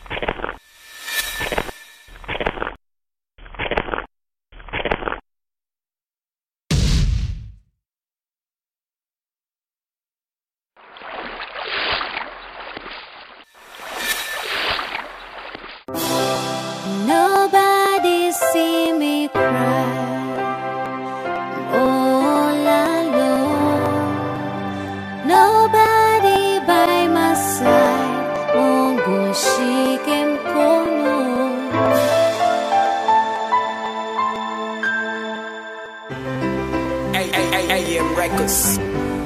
Nobody see me cry all alone. Nobody by my side. Mungu shike mkono. AM Records.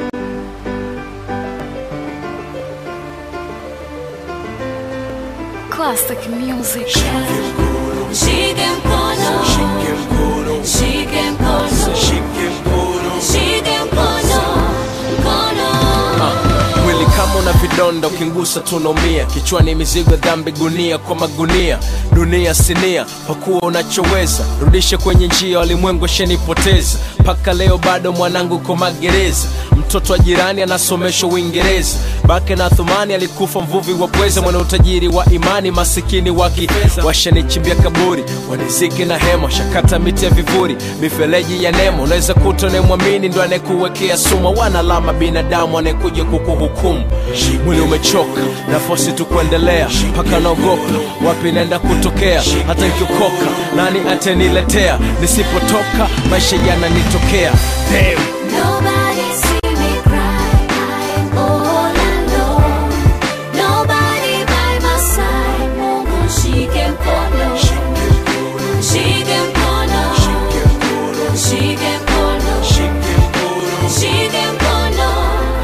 Classic music. Shike mkono. Shike mkono, Shike mkono. shike mkono. Shike mkono. Mkono. mwili kama una vidonda ukingusa tunaumia kichwani mizigo dhambi gunia kwa magunia dunia sinia pakuwa unachoweza rudishe kwenye njia walimwengu shenipoteza mpaka leo bado mwanangu ko magereza mtoto wa jirani anasomeshwa uingereza bake na thumani alikufa mvuvi wa pweza mwana utajiri wa imani masikini wa kifedha washanichimbia kaburi waniziki na hema shakata miti ya vivuri mifereji ya nemo unaweza kuta unayemwamini ndo anayekuwekea sumu wanalama binadamu anayekuja kukuhukumu mwili umechoka nafosi tu kuendelea mpaka naogopa wapi naenda kutokea hata nikiokoka nani ataniletea nisipotoka maisha yananitokea Damn. Nobody see me cry. I'm all alone. Nobody by my side. Mungu shike mkono. Shike mkono. Shike mkono. Shike mkono.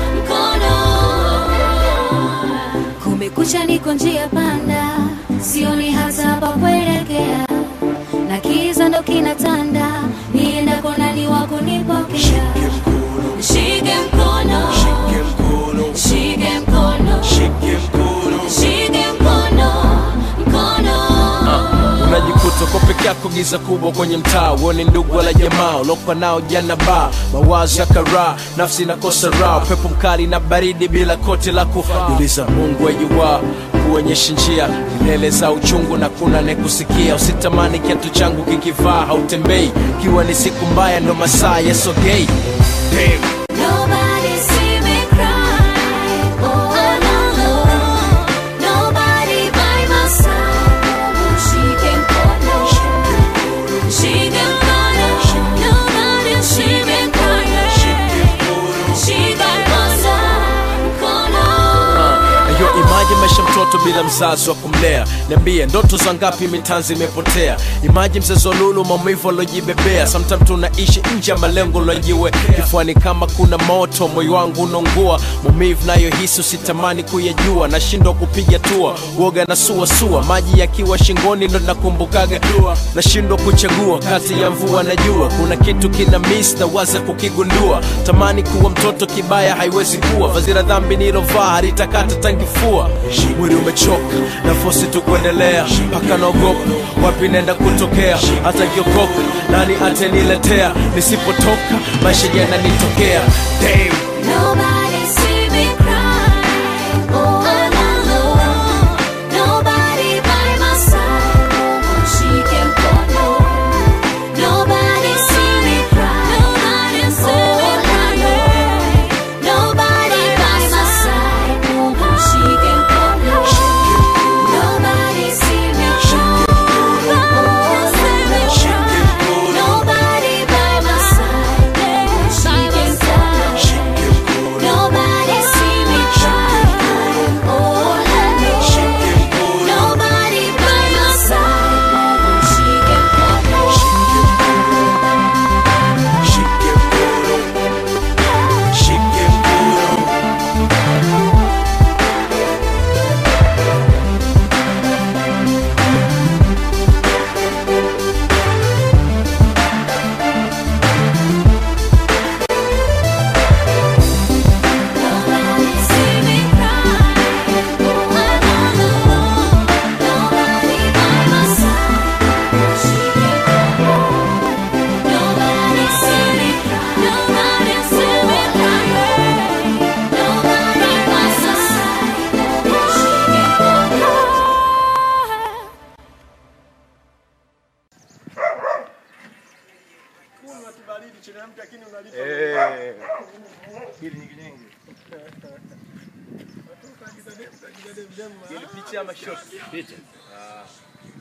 Mkono. Kumekucha niko njia panda. Sioni hata pa kuelekea. Na kiza ndo kinatanda. Niendako nani wa kunipokea. Shike mkono. Shike mkono, Shike mkono. shike mkono. Shike mkono. Mkono. unajikuta uko peke yako giza kubwa kwenye mtaa uone ndugu wala jamaa ulokwa nao jana ba mawazo ya karaa nafsi inakosa raha pepo mkali na baridi bila koti la kujuliza mungu ajuwaa kuonyesha njia milele za uchungu na kuna nekusikia usitamani kiatu changu kikivaa hautembei kiwa ni siku mbaya ndo masaa yasogei Damn. Nobody see me cry. Oh, alone. Nobody by my side. Mungu shike mkono. Shike mkono. Nobody shike mkono. Shike mkono. Mkono. Yo imaje maisha mtoto bila mzazi wa kumlea niambie ndoto za ngapi mitanzi imepotea imaje mzazi wa lulu maumivu alojibebea sometime tunaishi nje ya malengo lojiwe kifuani kama kuna moto moyo wangu unaungua maumivu nayo hisi usitamani kuyajua nashindwa kupiga tua uoga na suasua maji yakiwa shingoni ndo nakumbukaga nashindwa kuchagua kati ya mvua na jua kuna kitu kina miss na waza kukigundua tamani kuwa mtoto kibaya haiwezi kuwa fazira dhambi nilovaa halitakata tangifua mwili umechoka nafosi tu kuendelea mpaka naogopa wapi naenda kutokea hata kiokoka nani ataniletea nisipotoka maisha yananitokea Damn. Nobody see me cry. Oh, alone. Nobody by my side. Mungu shike mkono. Nobody see me cry. Nobody see me cry. Nobody by my side. Mungu shike mkono. Nobody see me cry. Nobody see me cry. Nobody by my side. Mungu shike mkono. baridi chini ya mti lakini unalipa. Eh. Hili ni kinenge. Hili picha ama shot? Picha. Ah.